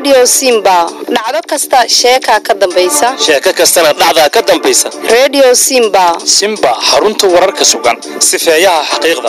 redio simba dhacdo kasta sheeka ka dambaysa sheeko kastana dhacdaa ka dambaysa redio simba simba xarunta wararka sugan sifeeyaha xaqiiqda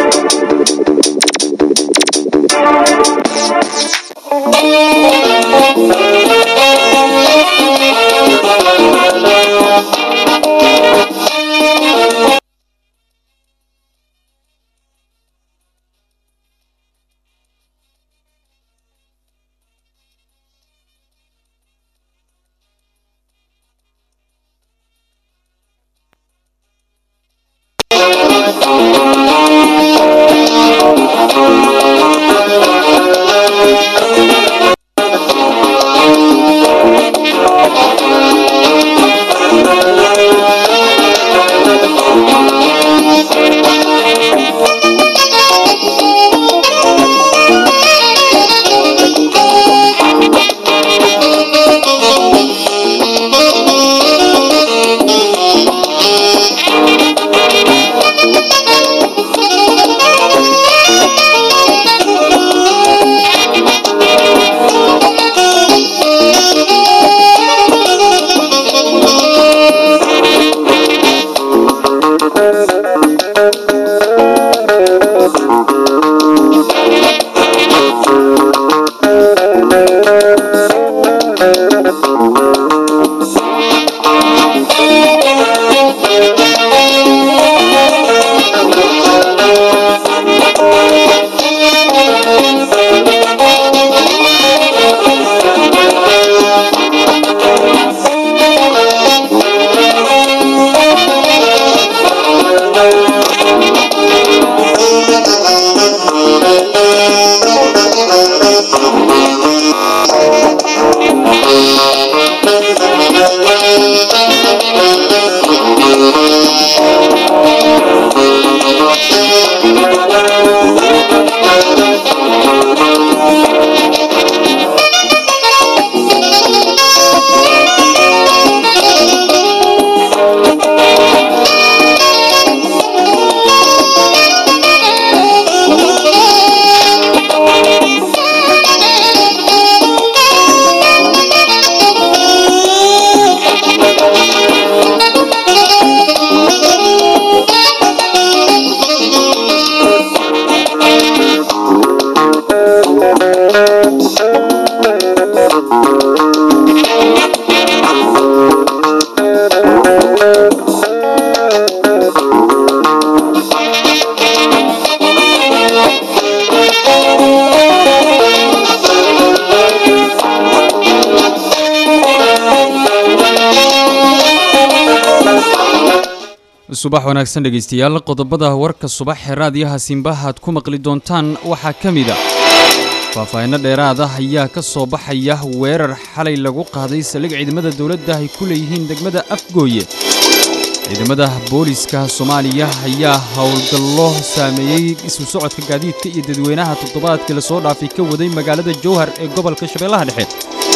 subax wanaagsan dhegaystayaal qodobada warka subax ee raadiyaha simbaha aad ku maqli doontaan waxaa ka mid a faahfaahinno dheeraad ah ayaa ka soo baxaya weerar xalay lagu qaaday saldhig ciidamada dowladda ay ku leeyihiin degmada afgooye ciidamada booliiska soomaaliya ayaa howlgallo saameeyey isu socodka gaadiidka iyo dadweynaha toddobaadkii lasoo dhaafay ka waday magaalada jowhar ee gobolka shabeellaha dhexe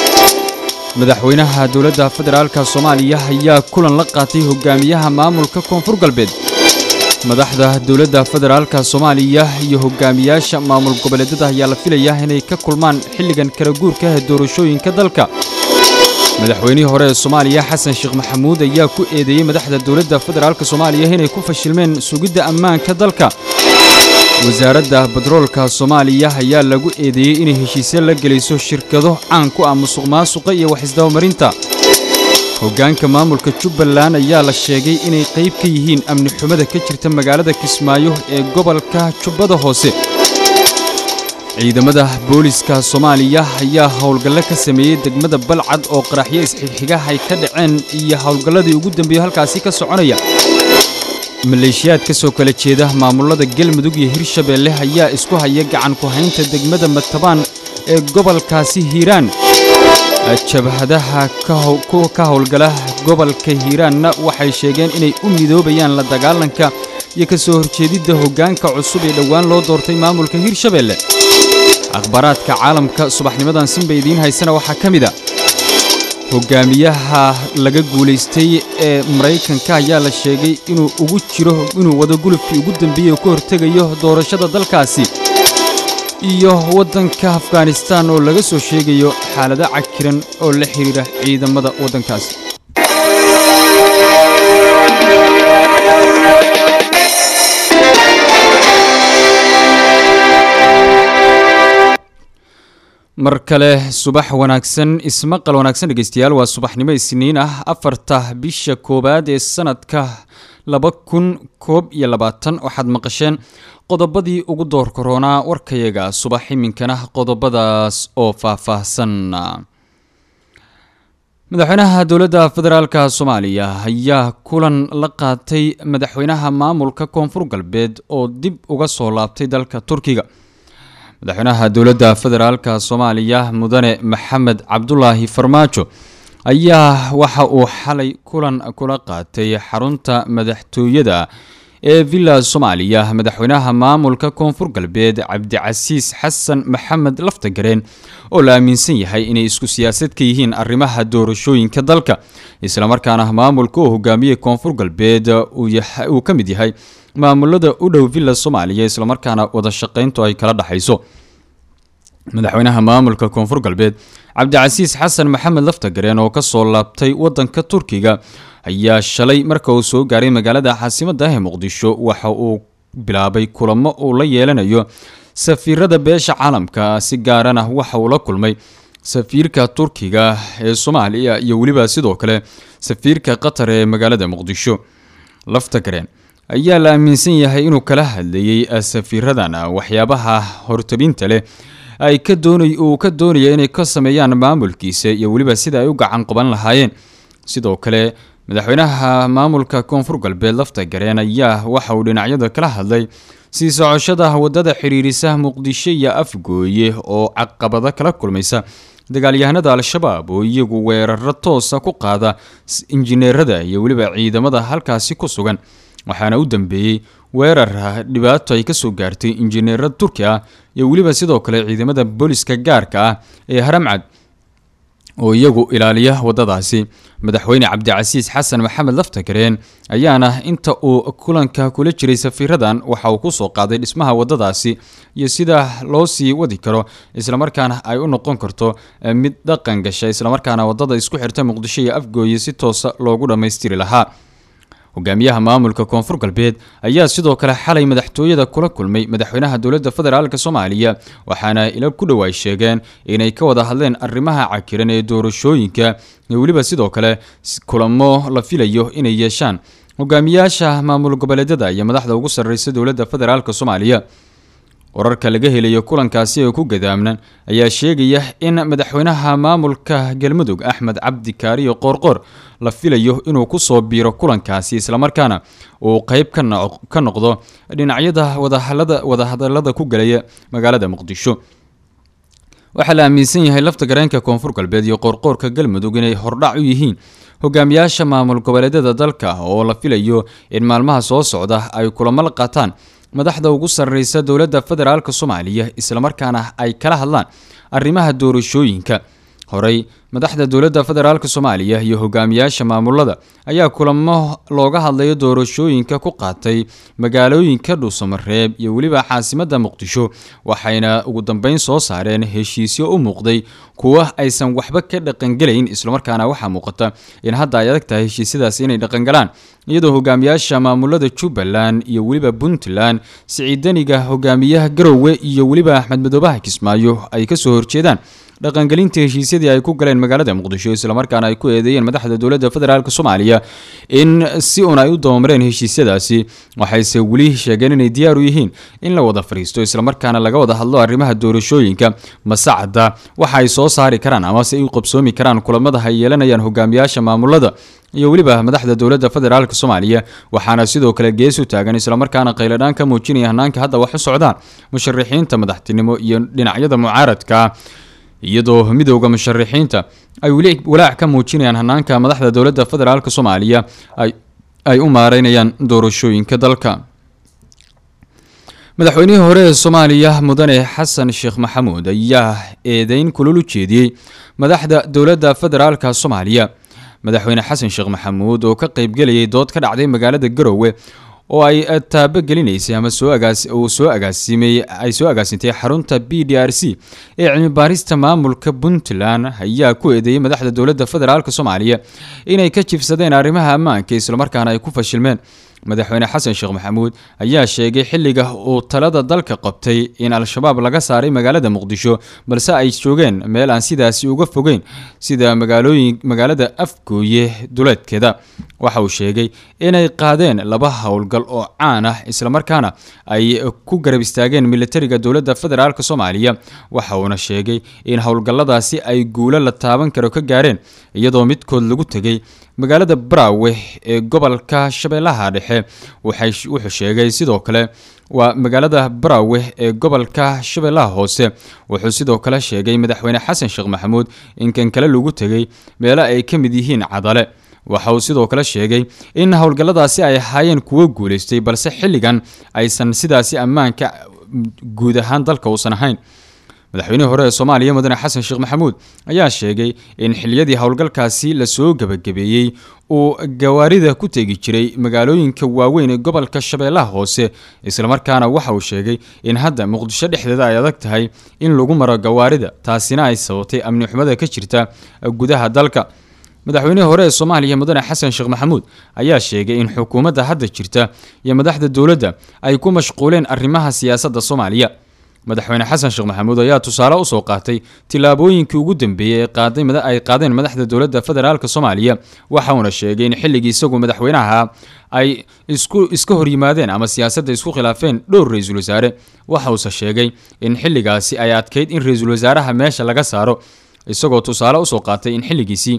madaxweynaha dowladda federaalka soomaaliya ayaa kulan la qaatay hogaamiyaha maamulka koonfur galbeed madaxda dowladda federaalka soomaaliya iyo hogaamiyaasha maamul goboleedyada ayaa la filayaa inay ka kulmaan xilligan kala guurka ee doorashooyinka dalka madaxweynihii hore ee soomaaliya xasan sheekh maxamuud ayaa ku eedeeyey madaxda dowladda federaalka soomaaliya inay ku fashilmeen sugidda ammaanka dalka wasaaradda batroolka soomaaliya ayaa lagu eedeeyey inay heshiisyo la gelayso shirkado caan ku ah musuq maasuqa iyo wax isdabamarinta hoggaanka maamulka jubbaland ayaa la sheegay inay qayb ka yihiin amni xumada ka jirta magaalada kismaayo ee gobolka jubbada hoose ciidamada booliiska soomaaliya ayaa howlgallo ka sameeyey degmada balcad oo qaraxyo isxigxigaha ay ka dhaceen iyo howlgalladii ugu dambeeyey halkaasi ka soconaya maleeshiyaad ka soo kala jeeda maamulada galmudug iyo hirshabeelle ayaa isku haya gacan ku haynta degmada matabaan ee gobolkaasi hiiraan jabhadaha ka howlgala gobolka hiiraanna waxay sheegeen inay u midoobayaan la dagaalanka iyo ka soo horjeedidda hoggaanka cusub ee dhowaan loo doortay maamulka hirshabeelle akhbaaraadka caalamka subaxnimadan sinba idiin haysana waxaa ka mid a hogaamiyaha laga guulaystay ee maraykanka ayaa la sheegay inuu ugu jiro inuu wado gulubkii ugu dambeeyey oo ka hortegayo doorashada dalkaasi iyo waddanka afghanistan oo laga soo sheegayo xaalado cakiran oo la xiriira ciidamada waddankaasi mar kale subax wanaagsan ismaqal wanaagsan dhegeystayaal waa subaxnimo isniin ah afarta bisha koowaad ee sanadka laba kun koob iyo labaatan waxaad maqasheen qodobadii ugu door koronaa warkayaga subax iminkana qodobadaas oo faahfaahsan madaxweynaha dowladda federaalka soomaaliya ayaa kulan la qaatay madaxweynaha maamulka koonfur galbeed oo dib uga soo laabtay dalka turkiga madaxweynaha dowladda federaalka soomaaliya mudane maxamed cabdulaahi farmaajo ayaa waxa uu xalay kulan kula qaatay xarunta madaxtooyada ee villa soomaaliya madaxweynaha maamulka koonfur galbeed cabdicasiis xasan maxamed laftagareen oo la aaminsan yahay inay isku siyaasad ka yihiin arrimaha doorashooyinka dalka islamarkaana maamulka oo hogaamiyey koonfur galbeed uu ka mid yahay maamulada u dhow villa soomaaliya islamarkaana wada shaqayntu ay kala dhexayso madaxweynaha maamulka koonfur galbeed cabdicasiis xasan maxamed laftagareen oo kasoo laabtay wadanka turkiga ayaa shalay marka uu soo gaaray magaalada caasimadda ee muqdisho waxa uu bilaabay kulamo uu la yeelanayo safiirada beesha caalamka si gaarana waxa uu la kulmay safiirka turkiga ee soomaaliya iyo weliba sidoo kale safiirka qatar ee magaalada muqdisho laftagareen ayaa la aaminsan yahay inuu kala hadlayey safiiradan waxyaabaha hortabinta leh ay ka doonay uu ka doonaya inay ka sameeyaan maamulkiisa iyo weliba sida ay u gacan qaban lahaayeen sidoo kale madaxweynaha maamulka koonfur galbeed laftagareen ayaa waxa uu dhinacyada kala hadlay sii socoshada wadada xiriirisa muqdisho iyo afgooye oo caqabado kala kulmaysa dagaalyahanada al-shabaab oo iyagu weeraro toosa ku qaada injineerada iyo weliba ciidamada halkaasi ku sugan waxaana u dambeeyey weerar dhibaato ay kasoo gaartay injineero turki ah iyo weliba sidoo kale ciidamada booliska gaarka ah ee haramcad oo iyagu ilaaliya wadadaasi madaxweyne cabdicasiis xasan maxamed laftagareen ayaana inta uu kulanka kula jiray safiiradan waxa uu kusoo qaaday dhismaha wadadaasi iyo sida loo sii wadi karo islamarkaana ay u noqon karto mid dhaqan gasha islamarkaana wadada isku xirta muqdisho iyo afgooye si toosa loogu dhammaystiri lahaa hogaamiyaha maamulka koonfur galbeed ayaa sidoo kale xalay madaxtooyada kula kulmay madaxweynaha dowladda federaalk soomaaliya waxaana ila ku dhow ay sheegeen inay ka wada hadleen arrimaha cakiran ee doorashooyinka iyo weliba sidoo kale kulamo la filayo inay yeeshaan hogaamiyaasha maamul goboleedyada iyo madaxda ugu sarreysa dowladda federaalk soomaaliya wararka laga helayo kulankaasi ee ku gadaamnan ayaa sheegaya in madaxweynaha maamulka galmudug axmed cabdi kaariyo qoorqoor la filayo inuu kusoo biiro kulankaasi islamarkaana uu qeyb ka noqdo dhinacyada wadahadalada ku galaya magaalada muqdisho waxaa la aaminsan yahay lafta gareenka koonfur galbeed iyo qoorqoorka galmudug inay hordhac u yihiin hogaamiyaasha maamul goboleedyada dalka oo la filayo in maalmaha soo socda ay kulamo la qaataan madaxda ugu sarreysa dowladda federaalk soomaaliya islamarkaana ay kala hadlaan arrimaha doorashooyinka horey madaxda dowladda federaalk soomaaliya iyo hogaamiyaasha maamulada ayaa kulamo looga hadlayo doorashooyinka ku qaatay magaalooyinka dhuusamareeb iyo weliba caasimadda muqdisho waxayna ugu dambeyn soo saareen heshiisyo u muuqday kuwa aysan waxba ka dhaqangelayn islamarkaana waxaa muuqata in hadda ay adag tahay heshiisyadaasi inay dhaqangalaan iyadoo hogaamiyaasha maamulada jubbaland iyo weliba puntland siciidaniga hogaamiyaha garowe iyo weliba axmed madoobaha kismaayo ay kasoo horjeedaan dhaqangelinta heshiisyadii ay ku galeen magaalada muqdisho islamarkaana ay ku eedeeyeen madaxda dowladda federaalk soomaaliya in si un ay u dabamareen heshiisyadaasi waxayse weli sheegeen inay diyaar u yihiin in la wada fadhiisto islamarkaana laga wada hadlo arrimaha doorashooyinka masacda waxa ay soo saari karaan amase ay u qabsoomi karaan kulamada ay yeelanayaan hogaamiyaasha maamulada iyo weliba madaxda dowladda federaalk soomaaliya waxaana sidoo kale gees u taagan islamarkaana qayladhaan ka muujinaya hanaanka hadda wax u socdaan musharaxiinta madaxtinimo iyo dhinacyada mucaaradka iyadoo midowda musharaxiinta ay weli walaac ka muujinayaan hanaanka madaxda dowladda federaalk soomaaliya ay u maareynayaan doorashooyinka dalka madaxweynihii hore ee soomaaliya mudane xasan sheekh maxamuud ayaa eedeyn kulul u jeediyey madaxda dowladda federaalka soomaaliya madaxweyne xasan sheekh maxamuud oo ka qeybgelayay dood ka dhacday magaalada garowe oo ay taabogelinaysay ama soo agaas uu soo agaasimay ay soo agaasintay xarunta b d r c ee cilmi baarista maamulka puntland ayaa ku eedeeyey madaxda dowladda federaalk soomaaliya inay ka jifsadeen arrimaha ammaanka islamarkaana ay ku fashilmeen madaxweyne xasan sheekh maxamuud ayaa sheegay xilliga uu talada dalka qabtay in al-shabaab laga saaray magaalada muqdisho balse ay joogeen meel aan sidaasi uga fogeyn sida magaalooyin magaalada afgooye duleedkeeda waxa uu sheegay inay qaadeen laba howlgal oo caan ah islamarkaana ay ku garab istaageen militariga dowladda federaalk soomaaliya waxa uuna sheegay in howlgalladaasi ay guulo la taaban karo ka gaareen iyadoo midkood lagu tegay magaalada braawe ee gobolka shabeellaha dhexe wuxuu sheegay sidoo kale waa magaalada braawe ee gobolka shabeellaha hoose wuxuu sidoo kale sheegay madaxweyne xasan sheekh maxamuud in kan kale lagu tegay meelo ay ka mid yihiin cadale waxa uu sidoo kale sheegay in howlgalladaasi ay ahaayeen kuwo guulaystay balse xilligan aysan sidaasi ammaanka guud ahaan dalka uusan ahayn madaxweynihii hore ee soomaaliya mudane xasan sheekh maxamuud ayaa sheegay in xiliyadii howlgalkaasi lasoo gebagabeeyey uu gawaarida ku tegi jiray magaalooyinka waaweyn ee gobolka shabeellaha hoose islamarkaana waxa uu sheegay in hadda muqdisho dhexdeeda ay adag tahay in lagu maro gawaarida taasina ay sababtay amni xumada ka jirta gudaha dalka madaxweynihii hore ee soomaaliya mudane xasan sheekh maxamuud ayaa sheegay in xukuumadda hadda jirta iyo madaxda dowladda ay ku mashquuleen arrimaha siyaasadda soomaaliya madaxweyne xasan sheekh maxamuud ayaa tusaale usoo qaatay tillaabooyinkii ugu dambeeyey ay qaadeen madaxda dowladda federaalk soomaaliya waxa uuna sheegay in xilligii isagu madaxweynaha ay isku iska horyimaadeen ama siyaasadda isku khilaafeen dhowr ra-iisul wasaare waxa uuse sheegay in xilligaasi ay adkeyd in ra-iisul wasaaraha meesha laga saaro isagoo tusaale usoo qaatay in xilligiisii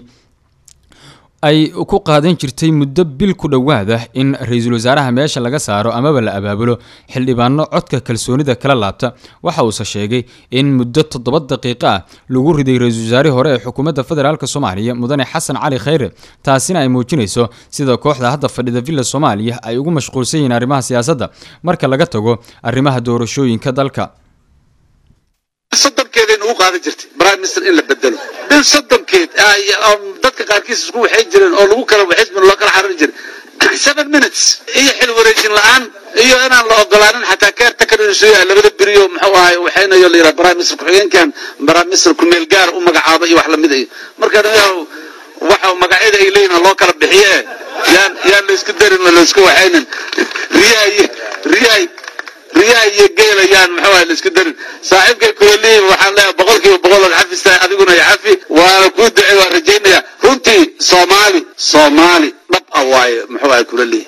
ay ku qaadan jirtay muddo bil ku dhowaada in ra-iisul wasaaraha meesha laga saaro amaba la abaabulo xildhibaano codka kalsoonida kala laabta waxa uuse sheegay in muddo toddoba daqiiqo ah lagu riday ra-iisul wasaarihii hore ee xukuumadda federaalk soomaaliya mudane xasan cali khayre taasina ay muujinayso sida kooxda hadda fadhida villa soomaaliya ay ugu mashquulsan yihiin arrimaha siyaasadda marka laga tago arrimaha doorashooyinka dalka soddonkeeda ugu qaadan jirtay prime minister in la bedelo bil soddonkeed dadka qaarkiis isku waxay jireen oo lagu kala waxismin loo kala xaririn jiray seven minutes iyo xil wareejin la-aan iyo inaan la ogolaanin xataa keertakar inuu soo yahay labada beriyo muxuu ahay waxaynayo la yidhaha prime minister ku-xigeenkan prime minister ku-meel gaar u magacaaba iyo wax lamid iyo marka waxa magacyada ay leeyihin loo kala bixiye yaan yaan laysku darin oo laysku waxaynin riyaha iyo riyaha riyaha iyo geelayaan muxuu ahay laisku darin saaxiibkay kulalihi waxaan leeyahay boqolkiiba boqol ood xafistahay adiguna iyo cafi waana kuu ducey waan rajaynaya runtii soomaali soomaali dhab ah waaye muxuu ahay kulalihi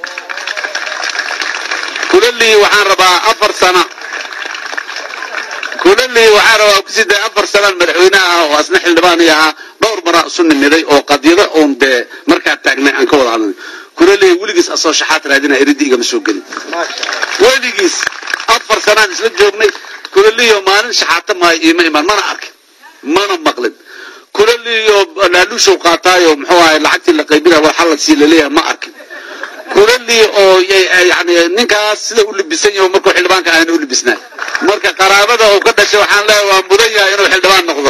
kulalihi waxaan rabaa afar sana kulalihi waxaan rabaa kusii day afar sanaan madaxweynaha ah oo asna xildhibaani ahaa dhowr maraa isu nimiday oo qadyado uun dee markaa taagnay aan ka wada hadlay kulalihi weligiis asoo shaxaad raadinaya eriddi igama soo gelin weligiis afar sanaan isla joognay kulaliyo maalin shaxaata maayo iima imaan mana arkin mana maqlin kulaliyo laaluushow qaataayo muxuu ahay lacagtii la qaybinaya war xalasii laleeyahay ma arkin kulali oo yani ninkaas sida u libisan yaho markuu xildhibaanka ahna u libisnaa marka qaraabada uu ka dhashay waxaan leeyahay waa mudan yahay inuu xildhibaan noqdo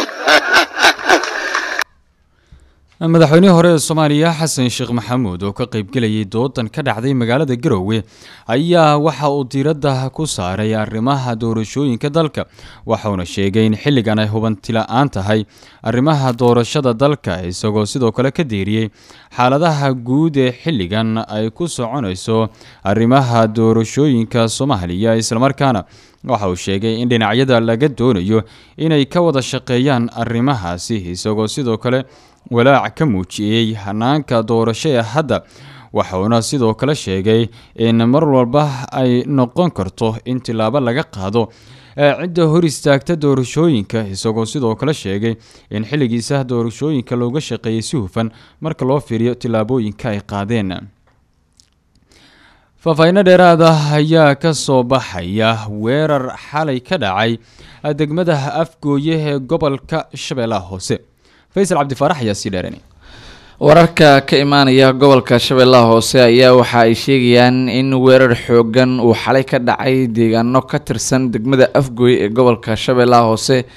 madaxweynihii hore ee soomaaliya xasan sheekh maxamuud oo ka qaybgelayay doodan ka dhacday magaalada garowe ayaa waxa uu diiradda ku saaray arrimaha doorashooyinka dalka waxauna sheegay in xilligan ay hubanti-la-aan tahay arrimaha doorashada dalka isagoo sidoo kale ka deeriyey xaaladaha guud ee xilligan ay ku soconayso arrimaha doorashooyinka soomaaliya islamarkaana waxa uu sheegay in dhinacyada laga doonayo inay ka wada shaqeeyaan arrimahaasi isagoo sidoo kale walaac ka muujiyey hanaanka doorasho ee hadda waxauna sidoo kale sheegay in mar walba ay noqon karto in tilaabo laga qaado cidda hor istaagta doorashooyinka isagoo sidoo kale sheegay in xilligiisa doorashooyinka looga shaqeeyay si hufan marka loo fiiriyo tilaabooyinka ay qaadeen faahfaahinno dheeraad ah ayaa ka soo baxaya weerar xalay ka dhacay degmada afgooye ee gobolka shabeellaha hoose faysal cabdifaarax ayaa sii dheeranay wararka ka imaanaya gobolka shabeellaha hoose ayaa waxa ay sheegayaan in weerar xoogan uu xalay ka dhacay deegaano ka tirsan degmada afgooy ee gobolka shabeellaha hoose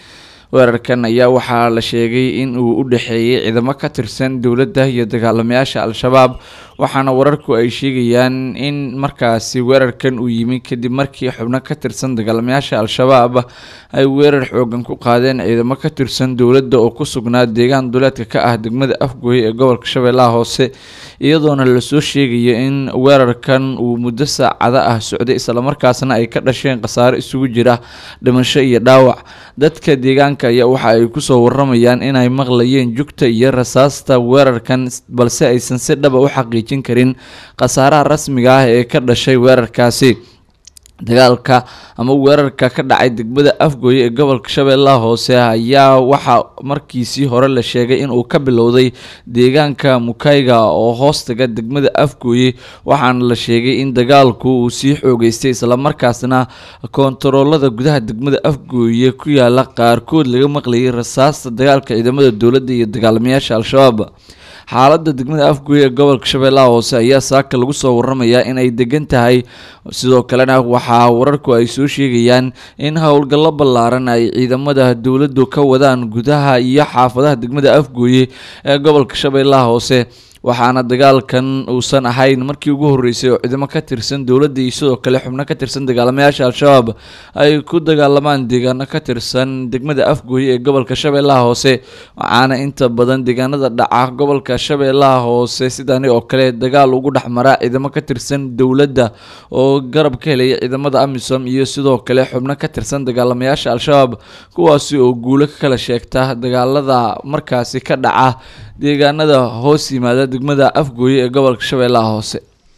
weerarkan ayaa waxaa la sheegay in uu u dhexeeyey ciidamo ka tirsan dowladda iyo dagaalamayaasha al-shabaab waxaana wararku ay sheegayaan in markaasi weerarkan uu yimi kadib markii xubno ka tirsan dagaalamayaasha al-shabaab ay weerar xoogan ku qaadeen ciidamo ka tirsan dowladda oo ku sugnaa deegaan duleedka ka ah degmada afgooye ee gobolka shabeellaha hoose iyadoona lasoo sheegaya in weerarkan uu muddo saacado ah socday islamarkaasna ay ka dhasheen khasaaro isugu jira dhimasho iyo dhaawac dadka deegaanka ayaa waxa ay kusoo waramayaan inay maqlayeen jugta iyo rasaasta weerarkan balse aysan si dhaba u xaqiijin karin khasaaraha rasmiga ah ee ka dhashay weerarkaasi dagaalka ama weerarka ka dhacay degmada afgooye ee gobolka shabeellaha hoose ayaa waxaa markiisii hore la sheegay inuu ka bilowday deegaanka mukayga oo hoostaga degmada afgooye waxaana la sheegay in dagaalku uu sii xoogeystay islamarkaasna koontaroolada gudaha degmada afgooye ku yaala qaarkood laga maqlayay rasaasta dagaalka ciidamada dowladda iyo dagaalamayaasha al-shabaab xaaladda degmada afgooye ee gobolka shabeellaha hoose ayaa saaka lagu soo waramayaa in ay degan tahay sidoo kalena waxaa wararku ay soo sheegayaan in howlgallo ballaaran ay ciidamada dowladdu ka wadaan gudaha iyo xaafadaha degmada afgooye ee gobolka shabeellaha hoose waxaana dagaalkan uusan ahayn markii ugu horeysay oo ciidamo ka tirsan dowladda iyo sidoo kale xubno ka tirsan dagaalamayaasha al-shabaab ay ku dagaalamaan deegaano ka tirsan degmada afgooye ee gobolka shabeellaha hoose waxaana inta badan deegaanada dhaca gobolka shabeellaha hoose sidani oo kale dagaal ugu dhexmaraa ciidamo ka tirsan dowladda oo garab ka helaya ciidamada amisom iyo sidoo kale xubno ka tirsan dagaalamayaasha al-shabaab kuwaasi oo guulo ka kala sheegta dagaalada markaasi ka dhaca deegaanada hoos yimaada degmada afgooye ee gobolka shabeellaha hoose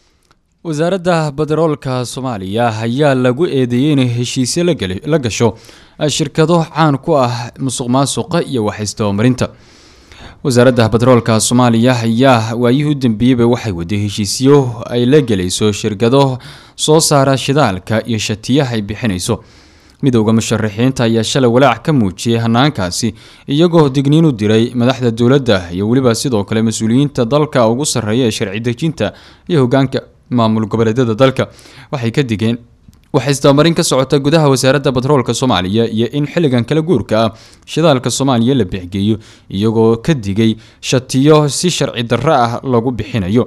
wasaaradda badaroolka soomaaliya ayaa lagu eedeeyey inay heshiisyo la gasho shirkado caan ku ah musuq maasuqa iyo waxaystobamarinta wasaaradda badaroolka soomaaliya ayaa waayihii u dambeeyeyba waxay waday heshiisyo ay la gelayso shirkado soo saara shidaalka iyo shatiyaha ay bixinayso midowda musharaxiinta ayaa shalay walaac ka muujiyey hanaankaasi iyagoo digniin u diray madaxda dowladda iyo weliba sidoo kale mas-uuliyiinta dalka ugu sarreeya ee sharci dejinta iyo hogaanka maamul goboleedyada dalka waxay ka digeen waxay isdabamarin ka socota gudaha wasaaradda batroolka soomaaliya iyo in xilligan kala guurka ah shidaalka soomaaliya la bixgeeyo iyagoo ka digay shatiyo si sharci darro ah lagu bixinayo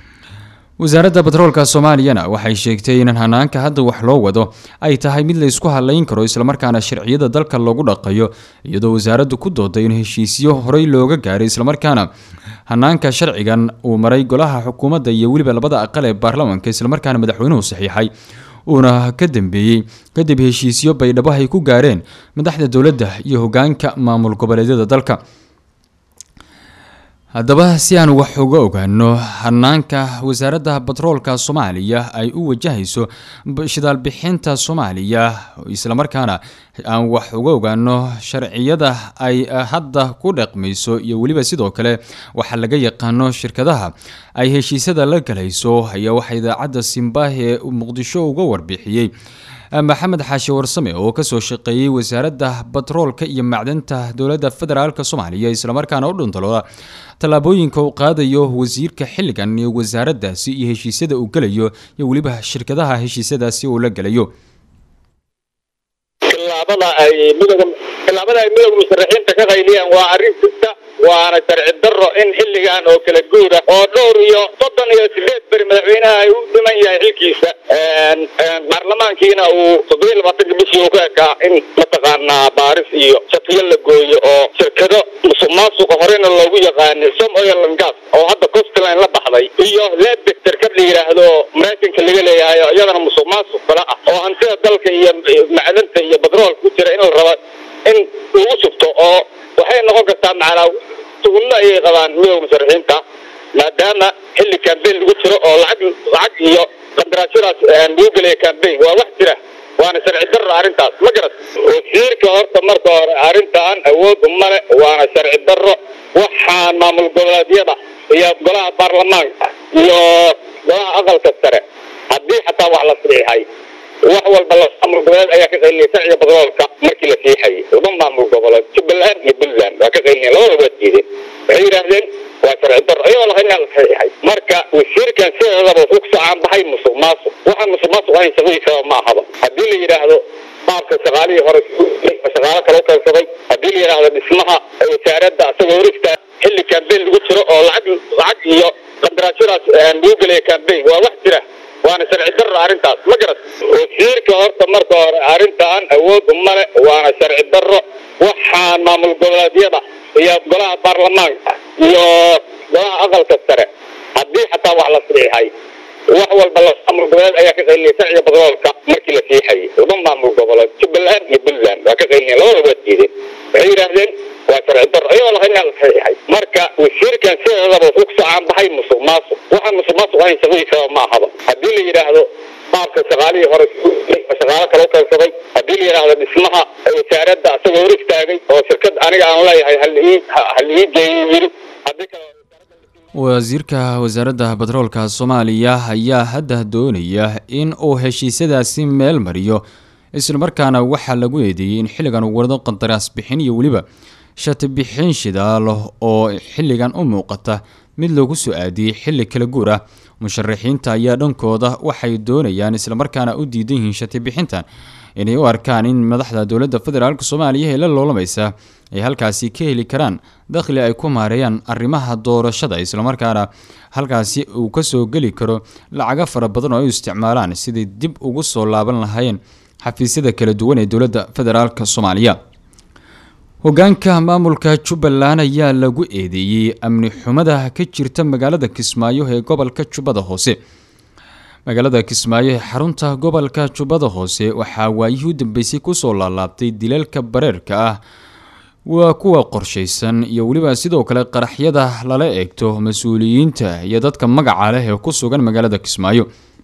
wasaaradda batroolka soomaaliyana waxay sheegtay in hanaanka hadda wax loo wado ay tahay mid la isku halayn karo islamarkaana sharciyada dalka lagu dhaqayo iyadoo wasaaraddu ku dooday in heshiisyo horey looga gaaray islamarkaana hanaanka sharcigan uu maray golaha xukuumadda iyo weliba labada aqal ee baarlamaanka islamarkaana madaxweynuhu saxiixay uuna ka dambeeyey kadib heshiisyo baydhabo ay ku gaareen madaxda dowladda iyo hogaanka maamul goboleedyada dalka haddaba si aan wax uga ogaano hanaanka wasaaradda batroolka soomaaliya ay u wajahayso shidaal bixinta soomaaliya islamarkaana aan wax uga ogaano sharciyada ay hadda ku dhaqmayso iyo weliba sidoo kale waxaa laga yaqaano shirkadaha ay heshiisyada la galayso ayaa waxaa idaacadda simbah ee muqdisho uga warbixiyey maxamed xaashi warsame oo kasoo shaqeeyey wasaaradda batroolka iyo macdanta dowladda federaalk soomaaliya islamarkaana u dhuntalooda tallaabooyinka uu qaadayo wasiirka xilligan iyo wasaaraddaasi iyo heshiisyada uu gelayo iyo weliba shirkadaha heshiisyadaasi uu la gelayo tilaabada ay midooda tilaabada ay midooda musharaxiinta ka qayliyaan waa arrin jirta waana sharci darro in xilligan oo kala guura oo dhowr iyo soddon iyo sideed beri madaxweynaha ay u dhiman yahay xilkiisa baarlamaankiina uu toddobiyo labaatanka bishii uu ka ekaa in mataqaanaa baaris iyo shatiyo la gooyo oo shirkado musuq maasuqa horena loogu yaqaanay som oil and gas oo hadda costline la baxday iyo lebek shirkad la yidhaahdo maraykanka laga leeyahay oo iyadana musuq maasuq kala ah oo hantida dalka iyo macdanta iyo batroolka ku jira in la rabo in lagu shubto oo waxay noqon kartaa macnaa tuhullo ayay qabaan midooda musharaxiinta maadaama xilli cambain lagu jiro oo lacag lacag iyo qandaraashadaas lagu gelaya cambain waa wax jira waana sharci darro arrintaas ma garat wasiirka horta marka hore arrintan awood umale waana sharci darro waxaan maamul goboleedyada iyo golaha baarlamaanka iyo golaha aqalka sare haddii xataa wax la saxiixay wax walba maamul goboleed ayaa ka qaylinaya sharciga batroolka markii la siixayay laba maamul goboleed jubbaland iyo puntland waa ka qaylinaya labada waa diideen waxay yidhaahdeen waa sharci darro iyadoo lahayn la saxiixay marka wasiirkan sideedaba wuxuu ku socaan baxay musuq maasuq waxaan musuq maasuq ahayn shaqadiisaba ma ahaba haddii la yidhaahdo qaabka shaqaalihii hore shaqaalo kale u keensaday haddii la yidhaahdo dhismaha wasaaradda asagoo horigta xilli kambeyn lagu jiro oo lacag lacag iyo qandaraashadaas lagu gelaya kambeyn waa wax jira waana sharci darro arrintaas ma garat wasiirka horta marka hore arrintan awood umale waana sharci darro waxaan maamul goboleedyada iyo golaha baarlamaanka iyo golaha aqalka sare haddii xataa wax la saxiixay wax walba la maamul goboleed ayaa ka qaylinaya sharciga batroolka markii la siixayay laba maamul goboleed jubbaland iyo puntland waa ka qaylinaya labada waa diideen waxay yidhaahdeen waa sharci darro ayagoo lahayn inaa la saxiixay marka wasiirkan sideedaba wuxuu kusoo caanbaxay musuq maasuq waxaan musuq maasuq ahayn shaqadiisaba ma ahaba haddii la yidhaahdo qaabka shaqaalihii hore shaqaalo kale u keensaday haddii la yidhaahdo dhismaha wasaaradda asagoo hor istaagay oo shirkad aniga aan leeyahay hal ii hal ii geeyo yiri haddii kale wasiirka wasaaradda batroolka soomaaliya ayaa hadda doonaya in uu heshiisyadaasi meel mariyo islamarkaana waxaa lagu eedeeyey in xilligan uu wado qandaraas bixin iyo weliba shati bixin shidaalo oo xilligan u muuqata mid lagu soo aadiyey xilli kala guur ah musharaxiinta ayaa dhankooda waxay doonayaan islamarkaana u diidan yihiin shati bixintan inay u arkaan in madaxda dowladda federaalk soomaaliya ee la loolamaysa ay halkaasi ka heli karaan dakhli ay ku maareeyaan arrimaha doorashada islamarkaana halkaasi uu kasoo geli karo lacago fara badan oo ay u isticmaalaan siday dib ugu soo laaban lahaayeen xafiisyada kala duwan ee dowladda federaalk soomaaliya hogaanka maamulka jubbaland ayaa lagu eedeeyey amni xumada ka jirta magaalada kismaayo ee gobolka jubbada hoose magaalada kismaayo ee xarunta gobolka jubbada hoose waxaa waayihii u dambeysay kusoo laalaabtay dilalka bareerka ah waa kuwa qorshaysan iyo weliba sidoo kale qaraxyada lala eegto mas-uuliyiinta iyo dadka magaca leh ee ku sugan magaalada kismaayo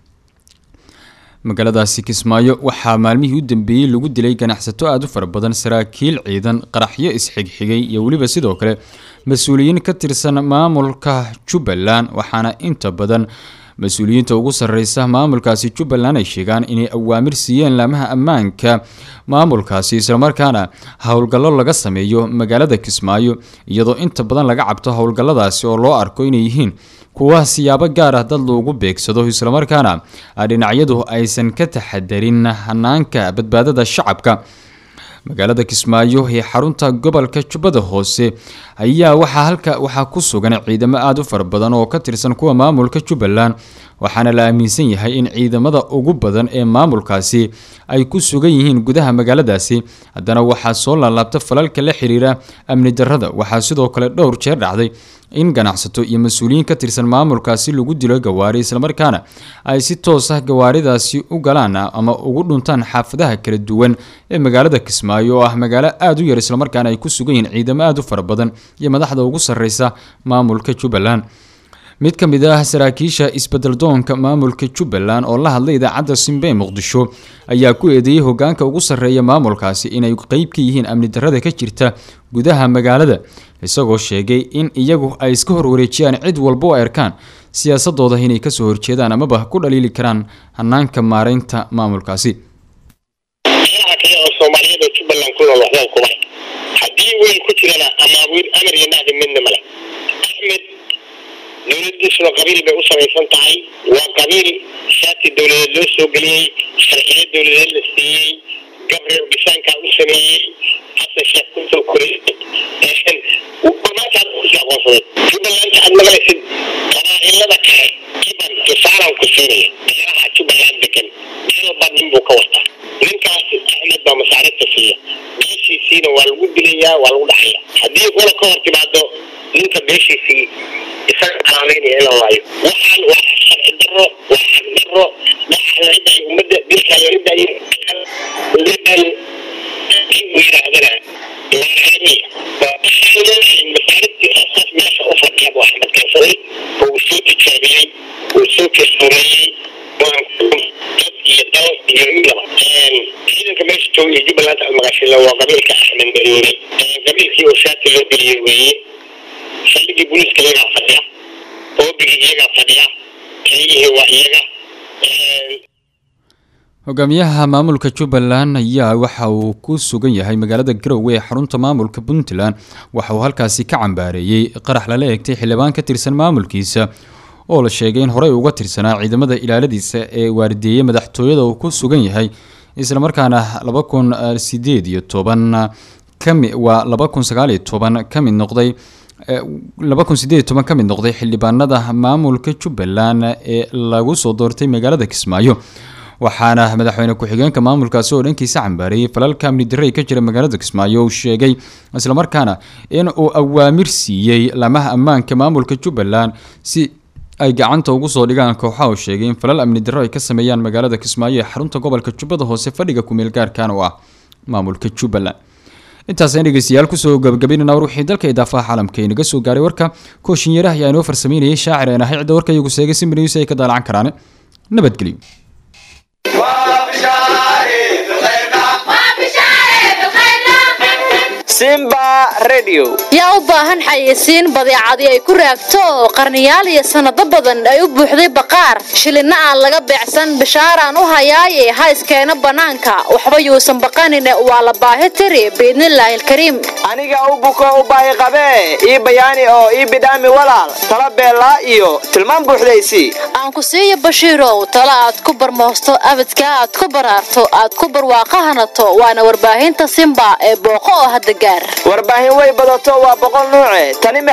magaaladaasi kismaayo waxaa maalmihii u dambeeyey lagu dilay ganacsato aada u fara badan saraakiil ciidan qaraxyo isxigxigay iyo weliba sidoo kale mas-uuliyiin ka tirsan maamulka jubbaland waxaana inta badan mas-uuliyiinta ugu sarreysa maamulkaasi jubbaland ay sheegaan inay awaamir siiyeen laamaha ammaanka maamulkaasi islamarkaana howlgallo laga sameeyo magaalada kismaayo iyadoo inta badan laga cabto howlgalladaasi oo loo arko inay yihiin kuwa siyaabo gaar ah dad loogu beegsado islamarkaana dhinacyadu aysan ka taxadarin hanaanka badbaadada shacabka magaalada kismaayo ee xarunta gobolka jubbada hoose ayaa waxaa halka waxaa ku sugan ciidamo aada u fara badan oo ka tirsan kuwa maamulka jubbaland waxaana la aaminsan yahay in ciidamada ugu badan ee maamulkaasi ay ku sugan yihiin gudaha magaaladaasi haddana waxaa soo laalaabta falalka la xiriira amni darrada waxaa sidoo kale dhowr jeer dhacday in ganacsato iyo mas-uuliyiin ka tirsan maamulkaasi lagu dilo gawaari islamarkaana ay si toos ah gawaaridaasi u galaan ama ugu dhuntaan xaafadaha kala duwan ee magaalada kismaayo oo ah magaalo aada u yar islamarkaana ay ku sugan yihiin ciidamo aada u fara badan iyo madaxda ugu sarreysa maamulka jubbaland mid ka mid ah saraakiisha isbeddeldoonka maamulka jubbaland oo la hadlay idaacadda simbe ee muqdisho ayaa ku eedeeyey hogaanka ugu sarreeya maamulkaasi inay qeyb ka yihiin amni darrada ka jirta gudaha magaalada isagoo sheegay in iyagu ay iska hor wareejiyaan cid walba oo arkaan siyaasadooda inay kasoo horjeedaan amaba ku dhaliili karaan hanaanka maareynta maamulkaasi meelaha kale oo soomaaliyeed oo jubbaland ku nool waxbaan kuma haddii weyn ku jirana amaawiir amar iyo nahdi midna male axmed dowladiisuna qabiil bay u samaysan tahay waa qabiil shaati dowladeed loo soo geliyey sharciyo dowladeed la siiyey gabriel bisaankaa u sameeyey xasan sheekh kusoo korey maantaad kusii aqoonsaday jubbalanta aad maqlaysid qabaa'ilada kale kiban tusaalan ku siinaya beeraha jubbaland degan meelba nin buu ka wataa ninkaas axmed baa masaaribta siiya beeshiisiina waa lagu dilayaa waa lagu dhaxaya haddii qola ka hor timaado ninka beeshiisii isaga calaamaynaya in la laayo waxaan waa sharci darro waa xaq darro waxaa la ridayo ummadda dilkaa la ridayo lidan in uu yidhaahdana laacamiya masaaribtii asaas meesha u fadhiya buu axmed keensaday oo uu soo tijaabiyey uu soo kalsooneeyey dad iyo dal iyo midaba ciidanka meesha jooga iyo jubbaland aad maqashila waa qabiilka axmed madoore qabiilkii oo shaati loo geliyey weeye saldhigii booliiska iyagaa fadhiya oobigii iyagaa fadhiya keliyihii waa iyaga hogaamiyaha maamulka jubbaland ayaa waxa uu ku sugan yahay magaalada garowe ee xarunta maamulka puntland waxa uu halkaasi ka cambaareeyey qarax lala eegtay xildhibaan ka tirsan maamulkiisa oo la sheegay in horey uga tirsanaa ciidamada ilaaladiisa ee waardiyeeyey madaxtooyada uu ku sugan yahay islamarkaana laba kun sideed iyo toban kami waa laba kun sagaal iyo toban ka mid noqday laba kun sideed iyo toban ka mid noqday xildhibaanada maamulka jubbaland ee lagu soo doortay magaalada kismaayo waxaana madaxweyne ku-xigeenka maamulkaasi oo dhankiisa cambaareeyay falalka amni darre ka jira magaalada kismaayo uu sheegay islamarkaana in uu awaamir siiyey lamaha ammaanka maamulka jubbaland si ay gacanta ugu soo dhigaan kooxaha uu sheegay in falal amni darro ay ka sameeyaan magaalada kismaayo ee xarunta gobolka jubbada hoose fadhiga kumeel gaarkan oo ah maamulka jubbaland intaasaan dhegeystayaal kusoo gabagabaynana war wixii dalka idaafaha caalamka inaga soo gaaray warka kooshinyaraha ayaa inoo farsameynayay shaacir een ahay cidda warka iyagu seegay si minius ay ka daalacan karaan nabadgelyo simba radio yaa u baahan xayeysiin badeecadii ay ku raagto oo qarniyaal iyo sannado badan ay u buuxday baqaar shilinna aan laga beecsan bishaaraan u hayaaye ha iskeeno bannaanka waxba yuusan baqanine waa la baahi tiri biidnillaahi alkariim aniga u buko u baahi qabee ii bayaani oo ii bidhaami walaal tala beellaa iyo tilmaan buuxdaysii aan ku siiyo bashiirow talo aad ku barmoosto abadkaa aad ku baraarto aad ku barwaaqahanato waana warbaahinta simba ee booqo oo hadda gaar warbaahin way badato waa boqol nuuce tani